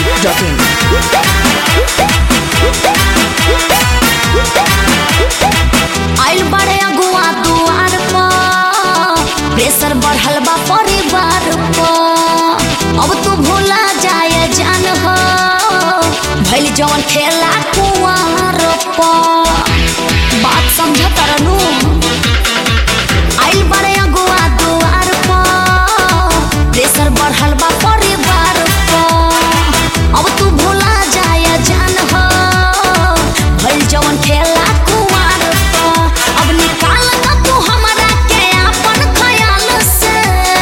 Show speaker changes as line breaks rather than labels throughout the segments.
masti.in.
आइल बड़े अगुआ दुआर पर प्रेशर बढ़ल बा परिवार पर अब तू भूला जाए जान हो भइल जवन खेला कुआर पर बात समझ तरनू आइल बड़े अगुआ दुआर पर प्रेशर बढ़ल बा परिवार पर अब तू भूला जाए जान हो भइल जवन खेला कुआर पर अब निकाल ना तू हमरा के अपन ख्याल से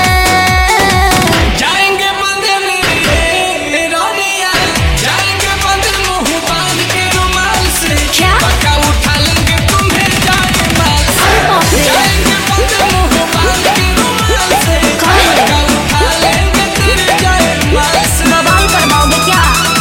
जाएंगे बंदे मेरे रोनिया जाएंगे बंदे मुंह बांध के रुमाल से
क्या?
पक्का उठा लेंगे तुम्हें जाए माल से
अरे बाप रे।
जाएंगे बंदे मुंह बांध के रुमाल से
कहाँ है?
पक्का उठा लेंगे तेरे जाए माल से
बवाल करवाओगे क्या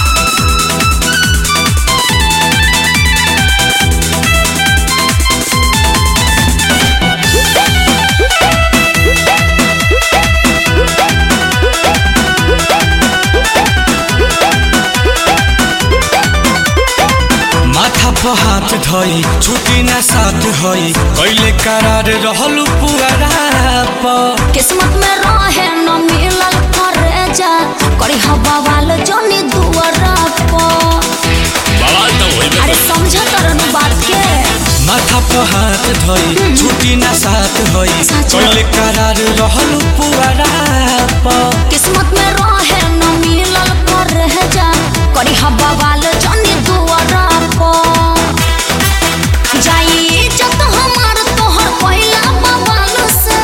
माथा पर हाथ धई छुट्टी ना साथ हई कैले करार रहलू पुअरा पर
किस्मत में रहे न मिलल करे जा करी हवा वाल जोनी दुआरा पर अरे समझ तरनु बात के
माथा पर हाथ धई छुट्टी ना साथ हई
सच।
कैले करार रहलू पुअरा पर
किस्मत में रहे न मिलल करे जा करी हवा वाल जोनी दुआरा पर जाई इज्जत हमार तोहर पहिला बवाल से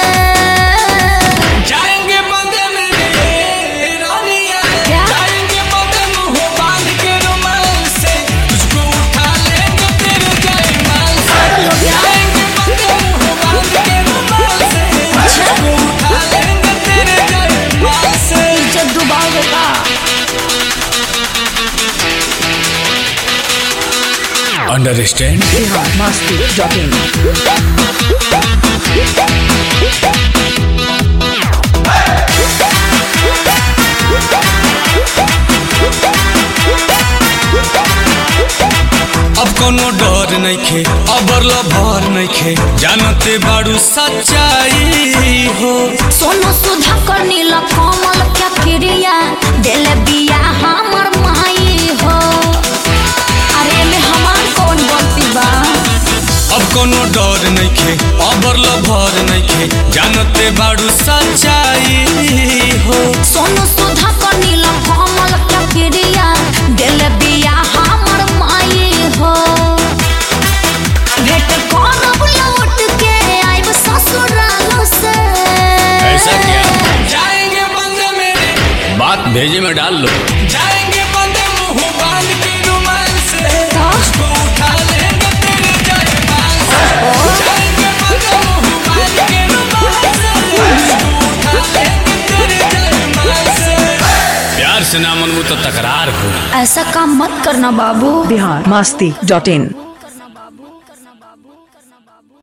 जाएंगे बंदे मेरे रानिया
क्या?
जाएंगे बंदे मुंह बांध के रुमाल से तुझको उठा लेंगे तेरे जयमाल से
पागल हो गया?
जाएंगे बंदे मुंह बांध के रुमाल से तुझको उठा लेंगे तेरे जयमाल से
इज्जत डुबाओगे का
अंडरस्टैंड
Bihar masti.in.
अब कोनो डर नइखे अबर भर नइखे जानते बाड़ू सच्चाई हो
सोनू सुधा कर नीला कमल क्या क्रिया दिल बिया हमर माई हो अरे में हमार कौन गलती बा
अब कोनो डर नइखे अबर भर नइखे जानते बाड़ू सच्चाई हो
सोनू सुधा कर नीला कमल क्या क्रिया दिल बिया हमर माई हो भेट करब लौट के आइब ससुराल से
जाएंगे बंदे मेरे
बात भेजे में डाल लो
जाएंगे बंदे मुंह बांध के रुमाल से
का?
तुझको उठा लेंगे तेरे जयमाल से जाएंगे बंदे मुंह बांध के रुमाल से तुझको उठा लेंगे तेरे जयमाल से
प्यार से ना मनबू तो तकरार हो
ऐसा काम मत करना बाबू
Bihar masti.in.